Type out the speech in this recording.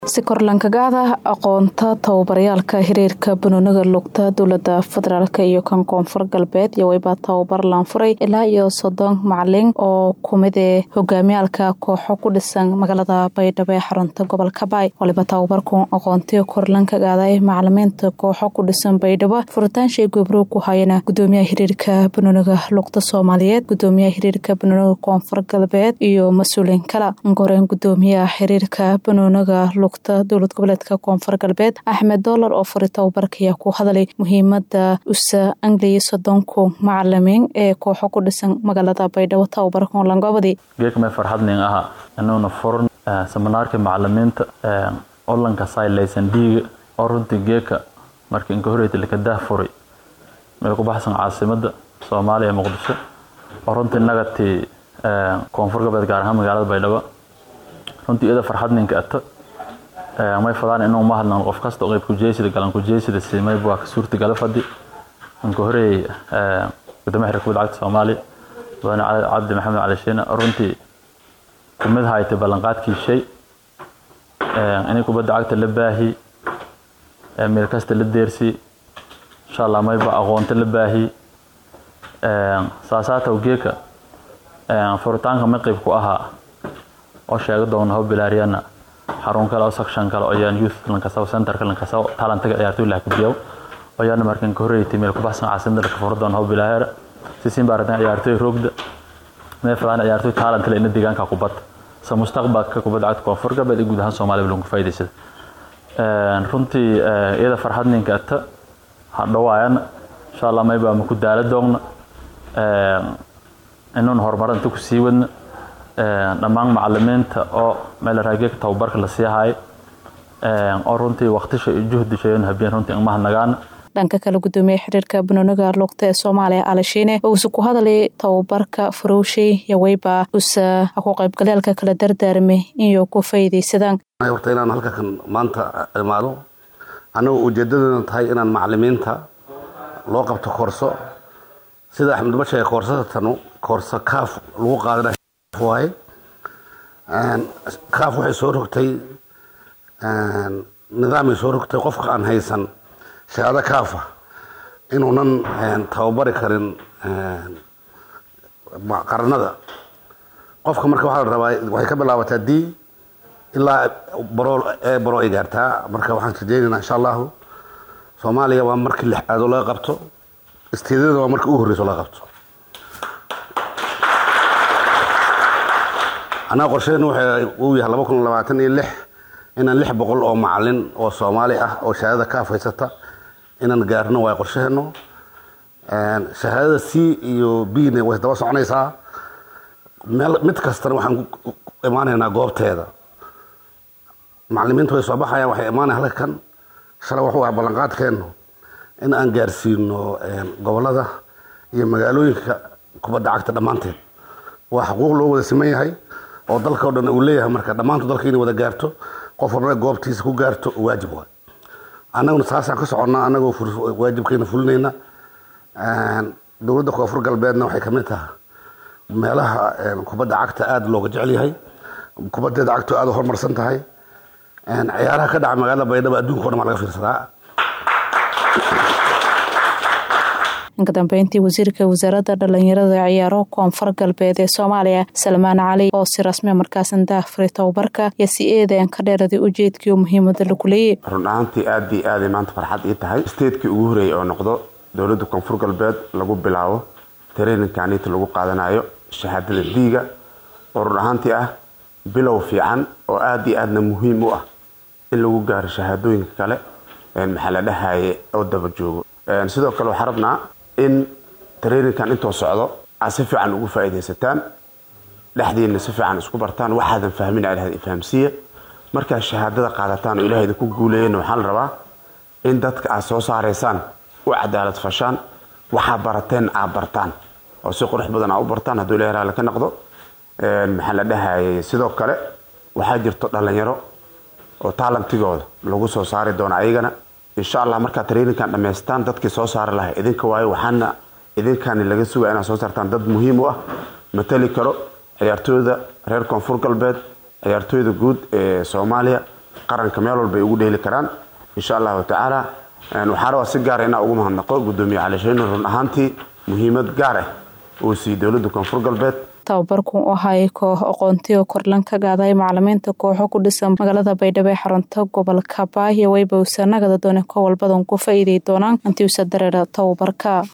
si korlankagaada aqoonta tababaryaalka xiriirka banooniga lugta dowlada federaalk iyo kan koonfur galbeed iyo wayba tababar laanfuray ilaa iyo soddon macalin oo kumid ee hogaamiyaalka kooxo ku dhisan magaalada baydhabo ee xarunta gobolka baay waliba tababarku aqoontiga korlankagaada ee macalimiinta kooxo ku dhisan baydhabo furitaanshii gobrow ku hayana gudoomiyaha xiriirka banooniga lugta soomaaliyeed gudoomiyaha xiriirka banooniga koonfur galbeed iyo mas-uuliin kale goreen gudoomiyaha xiriirka banooniga dowlad goboleedka koonfur galbeed axmed doolar oo furi tababarkaya ku hadalay muhiimada usa angliya soddonku macalimiin ee kooxo ku dhisan magaalada baydhabo tababarkan langobadi geekmay farxadnin aha inuuna furan seminaarka macalimiinta olanka saylaysan dhiiga oo runtii geeka markii inka horeyta lakadah furay meel ku baxsan caasimada soomaaliya muqdisho oo runtii nagatii koonfur galbeed gaar ahaan magaalada baydhabo runtii iyada farxadninka ata may fadaan inuu ma hadlan qof kasta qayb kujeysida galan kujeysida simayb waa ka suurtagala fadhi inka horeeyey gudoomiya xirka kubadda cagta soomaaliya mudane cabdi maxamed cali shiine runtii kumid haytay ballanqaadkii shay inay kubadda cagta la baahi meel kasta la deersi insha allah mayba aqoonta la baahi saasaataw geeka furitaanka may qayb ku ahaa oo sheega doona ho bilaariyana xarun kale oo section kale oo yaan youth lankasaw centerka lankasaw talantaga ciyaartoy lah kubiyow oo yaan markan ka horeeyay meel ku baxsan caasimada ka furdoon ho bilaahara si siin baaradan ciyaartoy roogda mee fadaan ciyaartoy talent leh in deegaanka kubad sa mustaqbalka kubadda cagta koonfur galbeed iyo guud ahaan Soomaaliya lagu faa'iideysado een runtii iyada farxad ninka ata hadhawaayan insha Allah may baa ku daala doogna een inuu horumarinta ku sii wadna dhammaan macalimiinta oo meel raageeg tababarka la sii haay oo runtii waqtisha iyo juhdishayn habeen runtii ma nagaan dhanka kale gudoomiyaha xiriirka banooniga lugta ee soomaaliya alashiine oo uusa ku hadalay tababarka farowshay yaweyba usa ku qaybgaleelka kala dardaarmay iyo ku faa'iidaysadaan horta inaan halka kan maanta imaado annagu ujeedadana tahay inaan macalimiinta loo qabto koorso sida axmed uma sheegay koorsada tanu koorso kaaf lagu qaadana waaye kaaf waxay soo rogtay nidaamay soo rogtay qofka aan haysan shahaado kaafa inuunan tababari karin qaranada qofka marka waxaa la rabaa waxay ka bilaabataa d ilaa baro ee baro ay gaartaa marka waxaan rajeynaynaa insha allahu soomaaliya waa markii lixaadoo laga qabto isteedada waa markii ugu horreyso laga qabto annaga qorsheenu uu yahay laba kun labaatan iyo lix inaan lix boqol oo macalin oo soomaali ah oo shahaadada kaaf haysata inaan gaarno waa qorsheheenu shahaadada c iyo b na way daba soconaysaa meel mid kastana waxaan ku imaanaynaa goobteeda macalimiintu way soo baxayaan waxay imaanaya halka kan shalay wuxuu ah ballanqaadkeenu in aan gaarsiino gobolada iyo magaalooyinka kubadda cagta dhammaanteed waa xuquuq loo wada siman yahay oo dalka o dhan uu leeyahay marka dhammaantu dalka inay wada gaarto qof walbana goobtiisa ku gaarto waajib waay annaguna saasaan ka soconnaa annagoo waajibkeena fulinayna dowladda koonfur galbeedna waxay kamid tahay meelaha kubadda cagta aada looga jecel yahay kubaddeeda cagto aada u horumarsan tahay ciyaaraha ka dhaca magaalada baydhabo adduunka o dhan baa laga fiirsadaa inka dambeyntii wasiirka wasaaradda dhalinyarada ciyaaro koonfur galbeed ee soomaaliya salmaan cali oo si rasmi markaasan daahfuray tababarka iyo si eedan ka dheeraday ujeedkii muhiimada lagu leeyay run ahaantii aad iyo aaday maanta farxad ii tahay steedkii ugu horeeyay oo noqdo dowladda koonfur galbeed lagu bilaabo traininkanita lagu qaadanayo shahaadada diiga oo run ahaantii ah bilow fiican oo aada iyo aadna muhiim u ah in lagu gaaro shahaadooyinka kale maxaa la dhahaye oo daba joogo sidoo kale waxaa rabnaa in traininkan intoo socdo aad si fiican ugu faa'iidaysataan dhexdiina si fiican isku bartaan waxaadan fahmin aad fahamsiiya markaad shahaadada qaadataan oo ilaahayda ku guuleeyana waxaa la rabaa in dadka aad soo saaraysaan u cadaalad fashaan waxaa barateen aad bartaan oo si qurux badan aad u bartaan hadduu ilahay raali ka noqdo maxaa la dhahayay sidoo kale waxaa jirto dhalinyaro oo taalantigooda lagu soo saari doono ayagana insha allah markaad traininkan dhamaystaan dadkii soo saari lahay idinka waayo waxaana idinkani laga sugaya inaad soo saartaan dad muhiim u ah matali karo ciyaartooyda reer koonfur galbeed ciyaartooyda guud ee soomaaliya qaranka meel walba ay ugu dheeli karaan insha allahu tacaala waxaa rabaa si gaara inaa ugu mahadnaqo gudoomiye cali sheene run ahaantii muhiimad gaar ah uu siiyey dowladda koonfur galbeed tababarku u ahay koox aqoontiyo korlan ka gaaday macalimiinta kooxo ku dhisan magaalada baydhabo ee xarunta gobolka baahyo wayba usanagada doone ko walbadan ku faa'iiday doonaan intii usa dareera tababarka